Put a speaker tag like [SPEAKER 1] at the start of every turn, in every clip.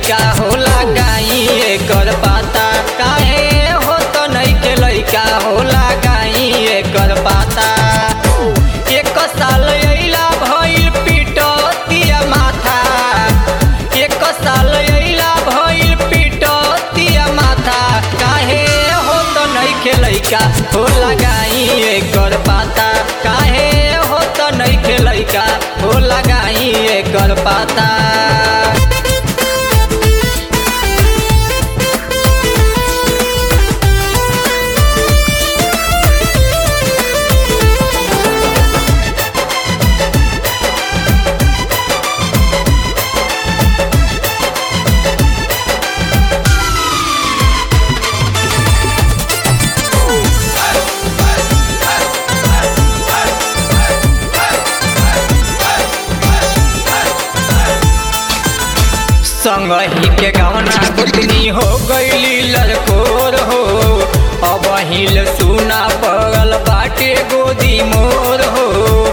[SPEAKER 1] लइका हो लगाई एकर पाता काहे हो तो नइखे लइका हो लगाई एकर पाता एक साल अइला भइल पिटतिया माथा एक साल अइला भइल पिटतिया माथा काहे हो तो नइखे लइका हो लगाई एकर पाता काहे हो तो नइखे लइका हो लगाई एकर पाता संगही के गहना गोतनी हो गईली लड़कोर हो अब हिल सुना पगल बाटे गोदी मोर हो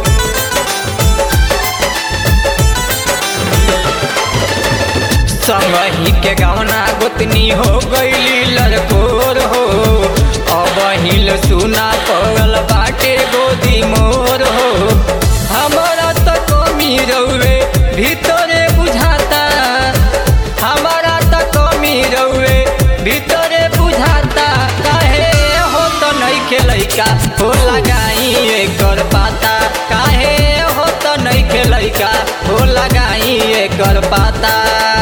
[SPEAKER 1] संगही के गहना गोतनी हो गईली लड़कोर हो अब हिल सुना पगल बाटे गोदी मोर हो हमारा तो कमी रउए भीतरे बुझाता हमारा तो कमी रउए भीतरे बुझाता काहे हो तो नइखे लइका हो लगाई एकर पाता काहे हो तो नइखे लइका हो लगाई एकर पाता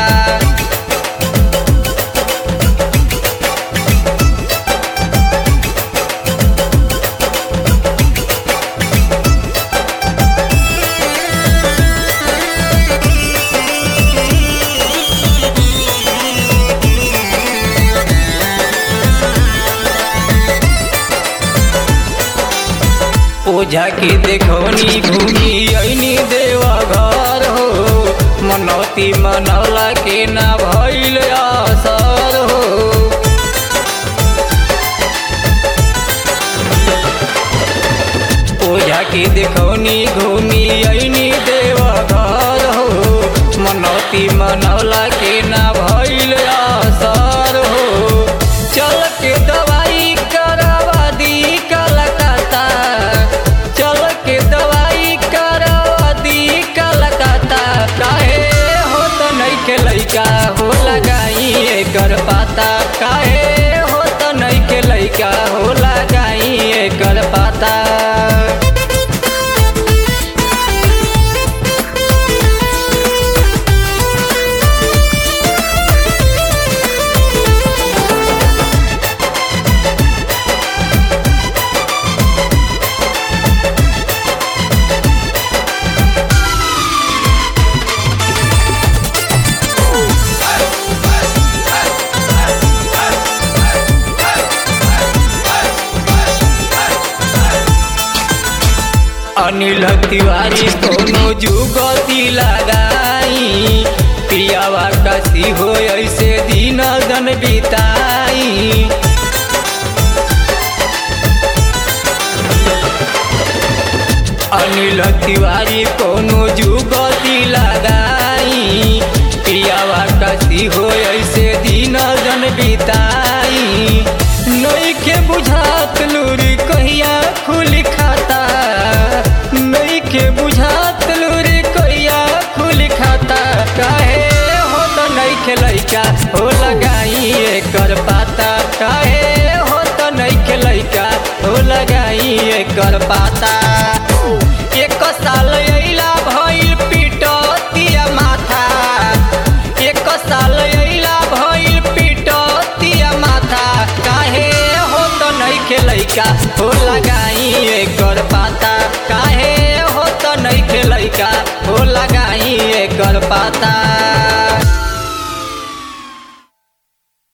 [SPEAKER 1] ओझा के देखौनी घूमी ऐनी देवा घर हो मनौती मनौला के ना भइल असर हो ओझा के देखौनी घूमी ऐनी देवा घर हो मनौती मनौला के ना भइल असर हो चल के दवाई करवा दी कलकत्ता चल के दवाई करवा दी कलकत्ता काहे हो तो नइखे लइका हो लगाई एकर पाता काहे हो तो नइखे लइका हो लगाई एकर पाता अनिल तिवारी कोनो जुगती लगाई पियावा कसी हो ऐसे दिन दन बिताई अनिल तिवारी कोनो जुगती लगाई पियावा कसी हो ऐसे दिन दन बिताई नइखे बुझात लूरी कहिया खुली खाता नइखे बुझात लूरी कहिया खुली खाता काहे हो तो नइखे लइका हो लगाई एकर पाता काहे हो तो नइखे लइका हो लगाई एकर पाता एक साल अइला भइल पिटतिया माथा एक साल अइला भइल पिटतिया माथा काहे हो तो नइखे लइका हो लगाई एकर पाता काहे हो तो नइखे लइका हो लगाई एकर पाता